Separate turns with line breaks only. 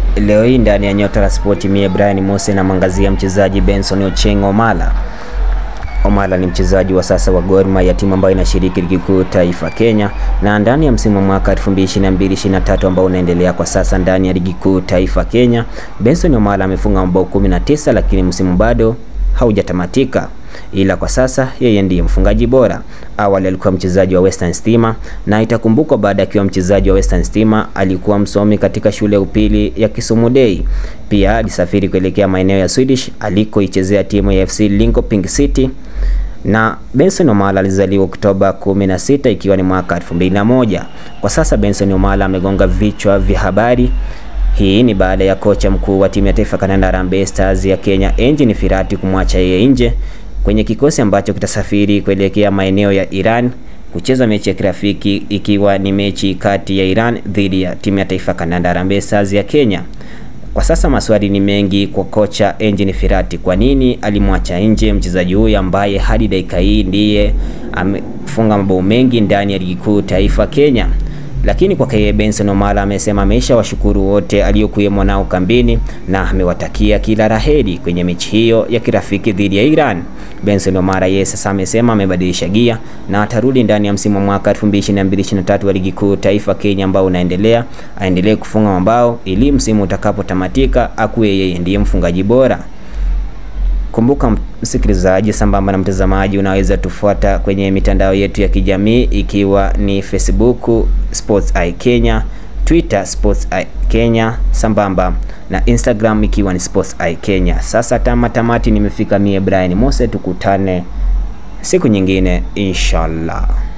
Leo hii ndani ya Nyota la Spoti, mie Brian Mose namwangazia mchezaji Benson Ocheng Omala. Omala ni mchezaji wa sasa wa Gor Mahia, timu ambayo inashiriki ligi kuu taifa Kenya, na ndani ya msimu wa mwaka 2022-2023 ambao unaendelea kwa sasa ndani ya ligi kuu taifa Kenya, Benson Omala amefunga mabao 19, lakini msimu bado haujatamatika ila kwa sasa yeye ndiye mfungaji bora. Awali alikuwa mchezaji wa Western Stima na itakumbukwa, baada akiwa mchezaji wa Western Stima alikuwa msomi katika shule ya upili ya Kisumu Day. Pia alisafiri kuelekea maeneo ya Swedish alikoichezea timu ya FC Linköping City na Benson Omala alizaliwa Oktoba 16 ikiwa ni mwaka 2001. Kwa sasa Benson Omala amegonga vichwa vya habari. Hii ni baada ya kocha mkuu wa timu ya taifa kandanda Harambee Stars ya Kenya Engin Firati kumwacha yeye nje kwenye kikosi ambacho kitasafiri kuelekea maeneo ya Iran kucheza mechi ya kirafiki ikiwa ni mechi kati ya Iran dhidi ya timu ya taifa kandanda Harambee Stars ya Kenya. Kwa sasa maswali ni mengi kwa kocha Engin Firati, kwa nini alimwacha nje mchezaji huyu ambaye hadi dakika hii ndiye amefunga mabao mengi ndani ya ligi kuu taifa Kenya. Lakini kwa yeye Benson Omala amesema ameisha washukuru wote aliokuwemo nao kambini na amewatakia kila laheri kwenye mechi hiyo ya kirafiki dhidi ya Iran. Benson Omala yeye sasa amesema amebadilisha gia na atarudi ndani ya msimu wa mwaka 2022-2023 wa ligi kuu taifa Kenya ambao unaendelea, aendelee kufunga mabao ili msimu utakapotamatika akuwe yeye ndiye mfungaji bora. Kumbuka msikilizaji, sambamba na mtazamaji, unaweza tufuata kwenye mitandao yetu ya kijamii ikiwa ni Facebook Sports Eye Kenya, Twitter Sports Eye Kenya, sambamba na Instagram ikiwa ni Sports Eye Kenya. Sasa tama tamati nimefika mie Brian Mose, tukutane siku nyingine inshallah.